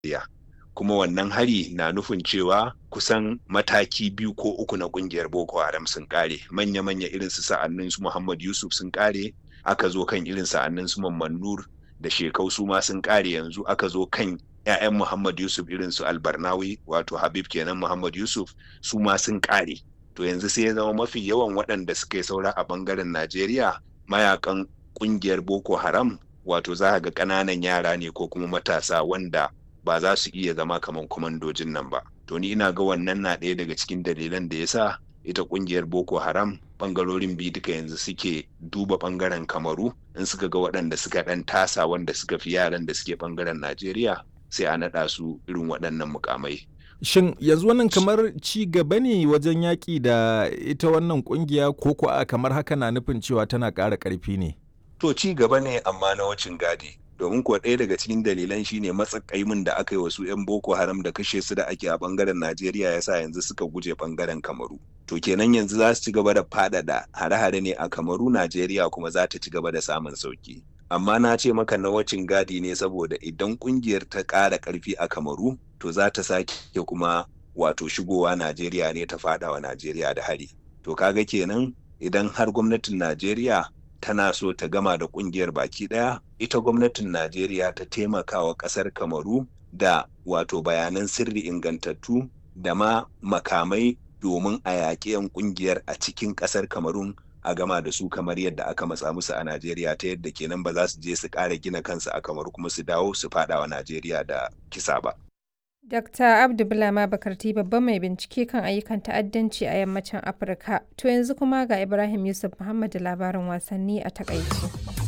Najeriya. Kuma wannan hari na nufin cewa kusan mataki biyu ko uku na kungiyar Boko Haram sun kare. Manya-manya irin su sa'annin su Muhammad Yusuf sun kare, aka zo kan irin sa'annin su Mamman Nur da Shekau su ma sun kare yanzu aka zo kan 'ya'yan Muhammad Yusuf irin su Albarnawi wato Habib kenan Muhammad Yusuf su ma sun kare. To yanzu sai ya zama mafi yawan waɗanda suka yi saura a bangaren Najeriya mayakan kungiyar Boko Haram wato za ga ƙananan yara ne ko kuma matasa wanda ba za su iya zama kamar kwamandojin nan ba. To ni ina ga wannan na ɗaya daga cikin dalilan da ya sa ita kungiyar Boko Haram bangarorin biyu duka yanzu suke duba bangaren Kamaru in suka ga waɗanda suka ɗan tasa wanda suka fi yaran da suke bangaren Najeriya sai a naɗa su irin waɗannan mukamai. Shin yanzu wannan kamar ci gaba ne wajen yaƙi da ita wannan ƙungiya ko kuwa kamar haka na nufin cewa tana ƙara ƙarfi ne? To ci gaba ne amma na wacin gadi. Domin kuwa ɗaya daga cikin dalilan shine matsakaimin da aka yi wasu 'yan Boko Haram da kashe su da ake a ɓangaren Najeriya ya sa yanzu suka guje ɓangaren Kamaru. To kenan yanzu za su ci gaba da faɗaɗa hare-hare ne a Kamaru Najeriya kuma za ta ci gaba da samun sauki. Amma na ce maka na wacin gadi ne saboda idan ƙungiyar ta ƙara ƙarfi a Kamaru to za ta sake kuma wato shigowa Najeriya ne ta faɗawa Najeriya da hari. To kaga kenan idan har gwamnatin Najeriya tana so ta gama da kungiyar baki daya ita gwamnatin najeriya ta taimaka wa kasar kamaru da wato bayanan sirri ingantattu da ma makamai domin a yaƙi 'yan kungiyar a cikin kasar kamarun a gama da su kamar yadda aka matsa musu a najeriya ta yadda kenan ba za su je su ƙara gina kansu a kamaru kuma su dawo su faɗa wa najeriya da kisa ba Dr. Abdu Bulama Bakarti babban mai bincike kan ayyukan ta'addanci a yammacin Afirka. To yanzu kuma ga Ibrahim Yusuf Muhammad da labarin wasanni a takaici.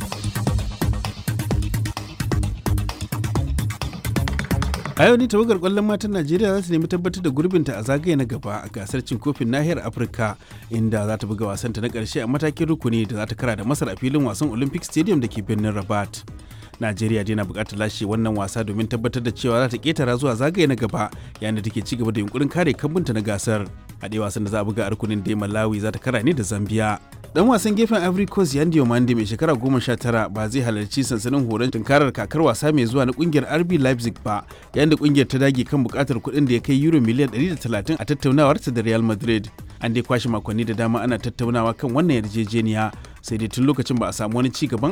a yau ne tawagar kwallon matan najeriya za su nemi tabbatar da gurbinta a zagaye na gaba a gasar cin kofin nahiyar afirka inda za ta buga wasanta na karshe a matakin rukuni da za ta kara da masar a filin wasan olympic stadium da ke birnin rabat najeriya dai na bukatar lashe wannan wasa domin tabbatar da cewa za ta ketara zuwa zagaye na gaba yayin da take ci gaba da yunkurin kare kambunta na gasar haɗe wasan da za a buga a rukunin da malawi za ta kara ne da zambia dan wasan gefen ivory coast yandy omande mai shekara goma sha tara ba zai halarci sansanin horon tunkarar kakar wasa mai zuwa na kungiyar rb leipzig ba yayin da kungiyar ta dage kan bukatar kuɗin da ya kai euro miliyan 130 a tattaunawarta da real madrid an dai kwashe makonni da dama ana tattaunawa kan wannan yarjejeniya sai dai tun lokacin ba a samu wani ci gaban